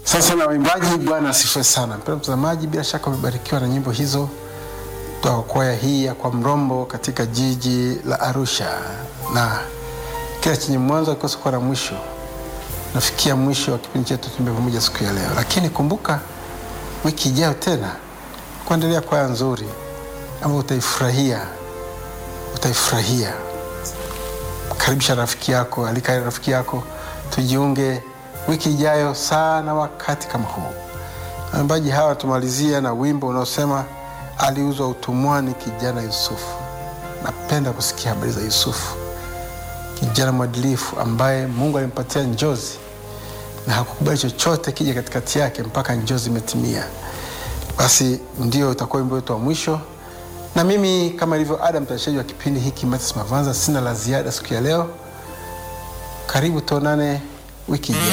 Sasa na waimbaji, Bwana asifiwe sana. Mpendwa mtazamaji, bila shaka umebarikiwa na nyimbo hizo kutoka kwaya hii ya kwa Mrombo katika jiji la Arusha, na kila chenye mwanzo akikosa kuwa na mwisho. Nafikia mwisho wa kipindi chetu Tuimbe Pamoja siku ya leo, lakini kumbuka wiki ijayo tena kuendelea kwaya nzuri ambayo utaifurahia, utaifurahia. Karibisha rafiki yako, alika rafiki yako, tujiunge wiki ijayo sana wakati kama huu. Waimbaji hawa tumalizia na wimbo unaosema aliuzwa utumwani kijana Yusufu. Napenda kusikia habari za Yusufu, kijana mwadilifu ambaye Mungu alimpatia njozi na hakukubali chochote kija katikati yake mpaka njozi imetimia. Basi ndio utakuwa wimbo wetu wa mwisho, na mimi kama ilivyo ada, mtayarishaji wa kipindi hiki Mathias Mavanza, sina la ziada siku ya leo. Karibu tuonane wiki ijayo.